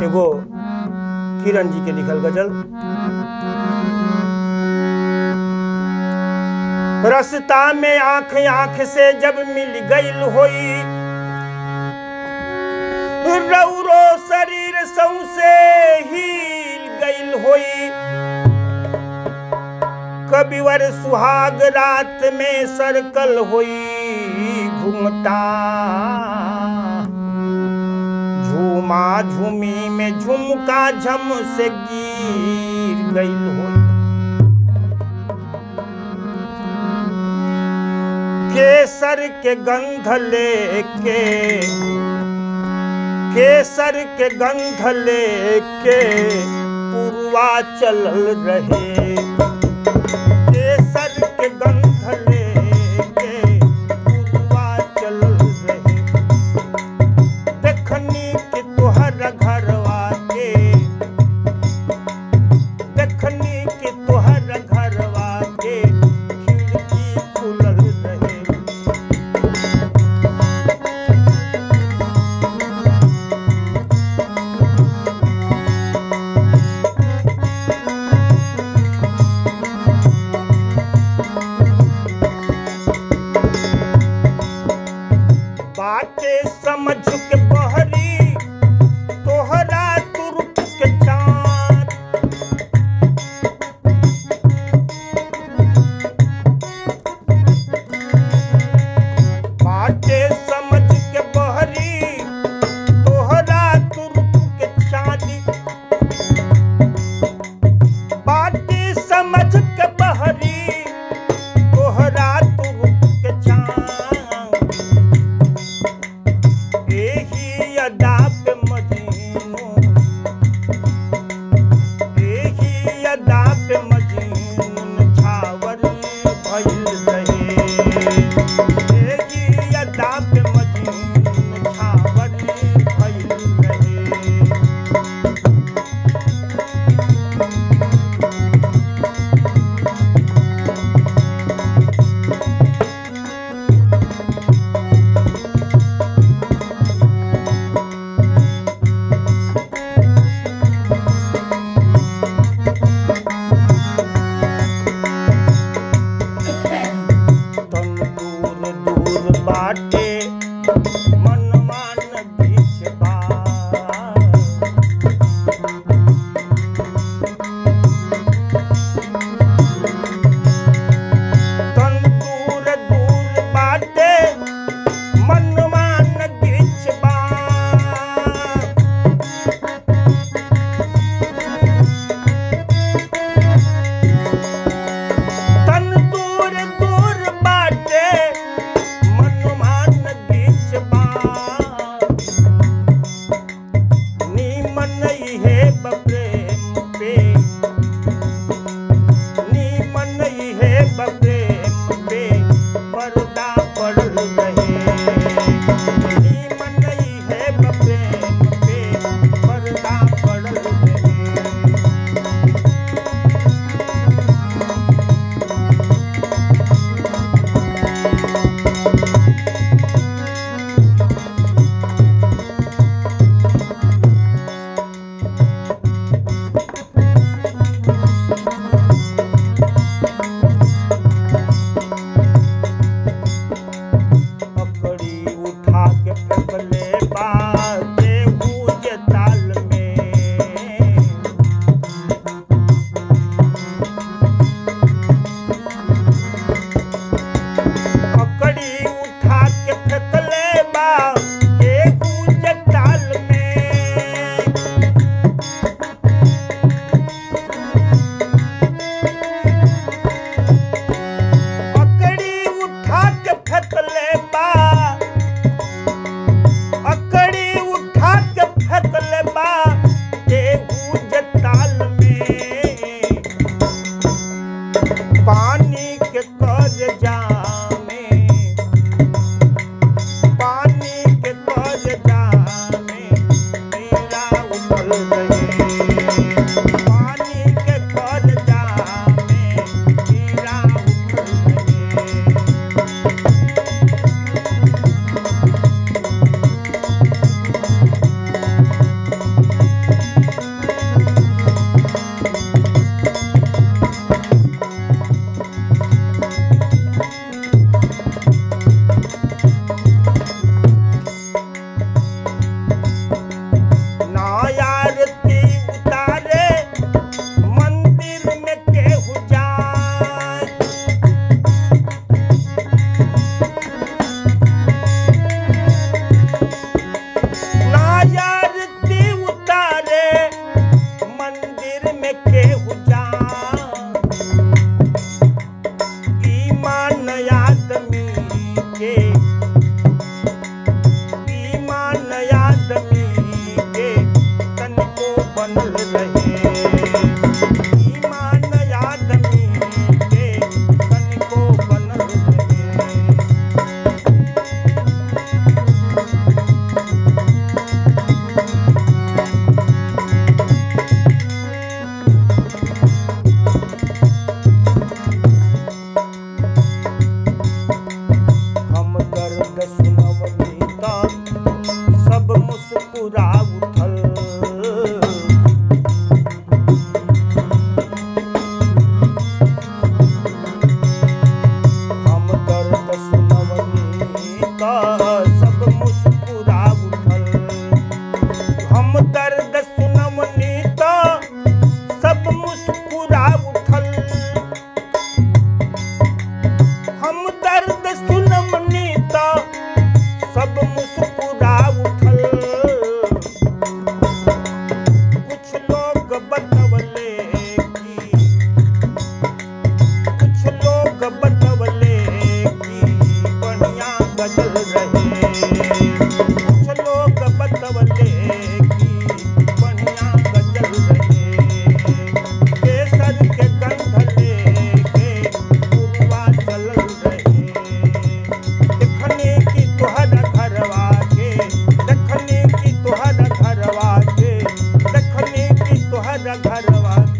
एगो किरण जी के लिखल गजल रस्ता में आंख आंख से जब मिल गईल होई रौरो शरीर सौसे हिल गईल होई कबिवर सुहाग रात में सर्कल होई घूमता झूमा झूमी में झुमका झम से गिर गईल होई केसर के गंध लेके केसर के गंध लेके पुरवा चलल रहे केसर के गंध लेके पुरवा चलल रहे देखनी कि तोहर घरवा के देखनी कि तोहर घरवा के खिड़की खुलल रहे बाटे समझ के बहरी तोहरा तुरुप के चाँद बाटे समझ के बहरी तोहरा तुरुप के चाँदी बाटे समझ के बहरी तोहरा तुरुप के चाँद एही अदा पे मजनू एही अदा पे मजनू छावर भइल रहे एही अदा पे मजनू छावर भइल रहे तन दूर दूर बाटे मनमान बीच बार तन दूर दूर बाटे मनमान बीच बार तन दूर दूर बाटे मनमान बीच बार नीमन है बप्रेम पे नीमन है बप्रेम पे पर्दा पड़ल रहे नीमन है बप्रेम पे पर्दा पड़ल रहे पकड़ी उठा के फेंकले बाजे हुज ताल में पकड़ी उठा के फेंकले बाजे हुज ताल में पकड़ी उठा के फेंकले बा अकड़ी उठा के फेंकले बा गेहूं जताल में पानी के कर जामे पानी के कर जामे मेरा उठल रहे पानी के कर जामे मेरा उठल रहे बनल रहे ईमान आदमी के तनिको बनल रहे हम दर्द सुनवनी त सब मुस्कुरा उठल हम दर्द सुनवनी त सब मुस्कुरा उठल हम दर्द सुनवनी त सब मुस्कुरा उठल हम दर्द सुनमनी त सब मुस्कुरा उठल कुछ लोग बतवले कि कुछ लोग बतवले कि बढ़िया गजल रहे कुछ लोग बतवले कि बढ़िया गजल रहे केसर के गंध लेके पुरवा चलल रहे देखने की तोहरा घरवा के देखने की तोहरा घरवा के देखने की तोहरा घरवा